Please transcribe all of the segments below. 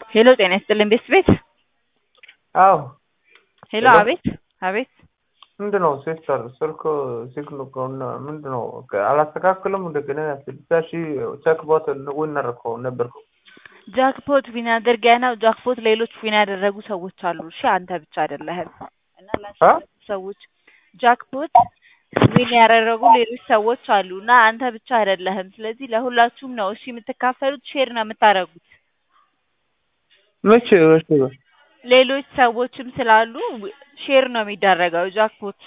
ሄሎ ጤና ይስጥልኝ ቤት ቤት አዎ ሄሎ ሄሎ። አቤት አቤት ምንድን ነው ሲስተር ስልክ ሲግሉ ከሆነ ምንድን ነው አላስተካክልም እንደገና ስልሳ ሺህ ቼክቦት ዊን አደረከው ነበርኩ ጃክፖት ዊን አድርገህ ነው ጃክፖት ሌሎች ዊን ያደረጉ ሰዎች አሉ እሺ አንተ ብቻ አይደለህም እና ላሸነፉ ሰዎች ጃክፖት ዊን ያደረጉ ሌሎች ሰዎች አሉ እና አንተ ብቻ አይደለህም ስለዚህ ለሁላችሁም ነው እሺ የምትካፈሉት ሼር ነው የምታደርጉት መቼ መቼ ሌሎች ሰዎችም ስላሉ ሼር ነው የሚደረገው ጃክፖት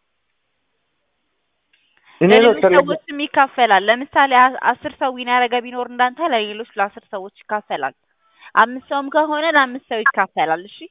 እኔ ነው ለሌሎች ሰዎችም ይካፈላል። ለምሳሌ አ- አስር ሰው ዊን ያደረገ ቢኖር እንዳንተ ለሌሎች ለአስር ሰዎች ይካፈላል። አምስት ሰውም ከሆነ ለአምስት ሰው ይካፈላል። እሺ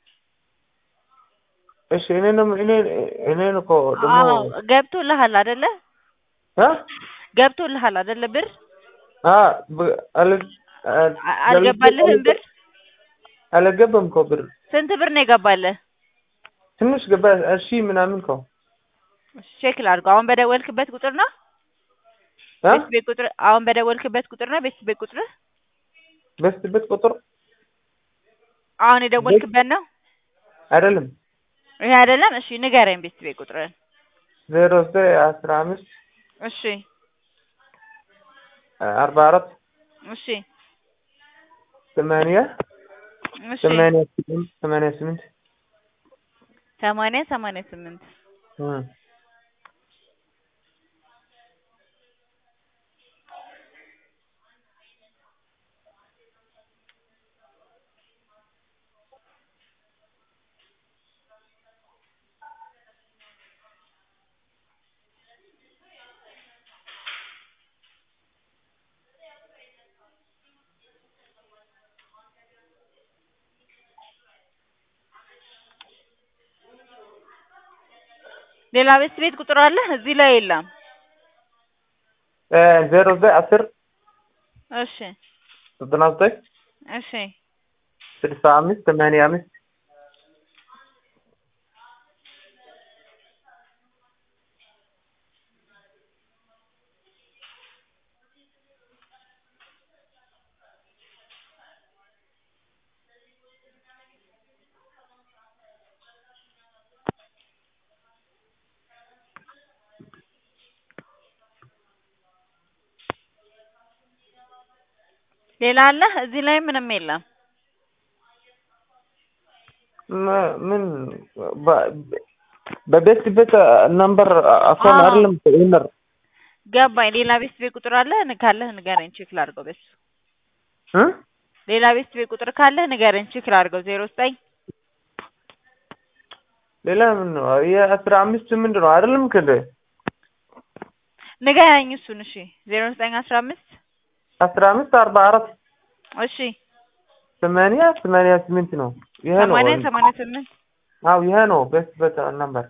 እሺ እኔ ነው እኔ እኔ እኮ ደግሞ አዎ ገብቶልሃል አይደለ? አ ገብቶልሃል አይደለ? ብር አ ብ- አለ አ- አልገባልህም ብር? አልገባም እኮ ብር ስንት ብር ነው የገባልህ? ትንሽ ገባ እሺ ምናምን እኮ ቼክ ላድርገው። አሁን በደወልክበት ቁጥር ነው? አ ቤት ቤት ቁጥር አሁን በደወልክበት ቁጥር ነው? ቤት ቤት ቁጥር በስትበት ቁጥር አሁን የደወልክበት ነው? አይደለም ይሄ አይደለም? እሺ ንገረኝ ቤት ቤት ቁጥርን። ዜሮ ዘጠኝ አስራ አምስት እሺ አርባ አራት እሺ ሰማንያ እሺ ሰማንያ ስምንት ሰማንያ ስምንት ሰማንያ ሰማንያ ስምንት እ ሌላ ቤት ቤት ቁጥር አለ እዚህ ላይ የለም። እ ዜሮ ዘጠኝ አስር እሺ ዘጠና ዘጠኝ እሺ ስልሳ አምስት ሰማንያ አምስት ሌላ አለ እዚህ ላይ ምንም የለም። ም- ምን በ- በቤት ቤት ነምበር አካል አዎ። አይደለም ኢነር ገባኝ። ሌላ ቤት ቤት ቁጥር አለ ን- ካለህ ንገረኝ ቼክ ላድርገው በሱ። እ ሌላ ቤት ቤት ቁጥር ካለህ ንገረኝ ቼክ ላድርገው። ዜሮ ዘጠኝ ሌላ ምን ነው የአስራ አምስት ምንድን ነው አይደለም ከደ ንገረኝ እሱን። እሺ ዜሮ ዘጠኝ አስራ አምስት አስራ አምስት አርባ አራት እሺ ሰማንያ ሰማንያ ስምንት ነው ይሄ ነው ሰማንያ ሰማንያ ስምንት አዎ ይሄ ነው ቤት ቤት ነምበር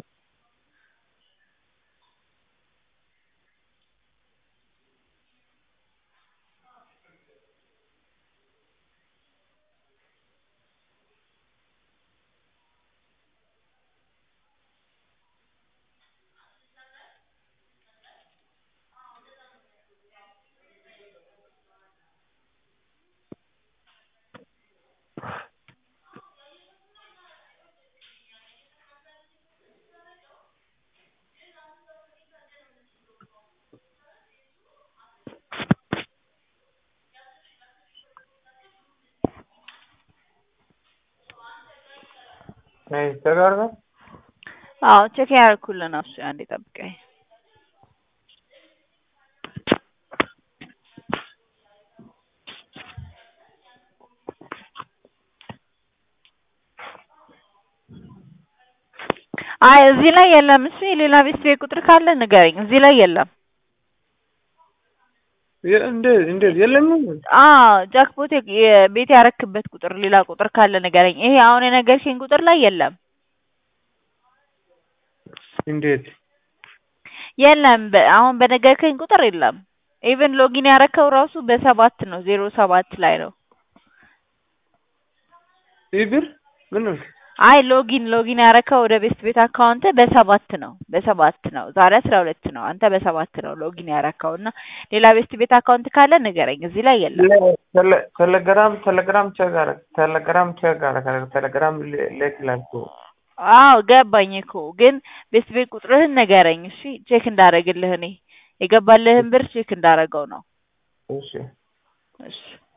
አይ ተጋርጋ አዎ ቼክ ያደረኩልህ ነው። እሱ አንዴ ጠብቀኝ። አይ እዚህ ላይ የለም። እሱ የሌላ ቤት ቤት ቁጥር ካለ ንገረኝ። እዚህ ላይ የለም። እንዴት እንዴት የለም አዎ ጃክፖት የ- የቤት ያረክበት ቁጥር ሌላ ቁጥር ካለ ንገረኝ። ይሄ አሁን የነገርከኝ ቁጥር ላይ የለም እንዴት የለም። በ- አሁን በነገርከኝ ቁጥር የለም። ኢቭን ሎጊን ያረከው ራሱ በሰባት ነው ዜሮ ሰባት ላይ ነው። ይህ ብር ምን አይ ሎጊን ሎጊን ያረከው ወደ ቤስት ቤት አካውንት በሰባት ነው በሰባት ነው ዛሬ አስራ ሁለት ነው አንተ በሰባት ነው ሎጊን ያረከው እና ሌላ ቤስት ቤት አካውንት ካለ ንገረኝ እዚህ ላይ የለም ቴሌ- ቴሌግራም ቴሌግራም ቼክ አረግ ቴሌግራም ቼክ አረግ ቴሌግራም ሌክ ላልኩ አዎ ገባኝ እኮ ግን ቤስት ቤት ቁጥርህን ንገረኝ እሺ ቼክ እንዳረግልህ እኔ የገባልህን ብር ቼክ እንዳረገው ነው እሺ እሺ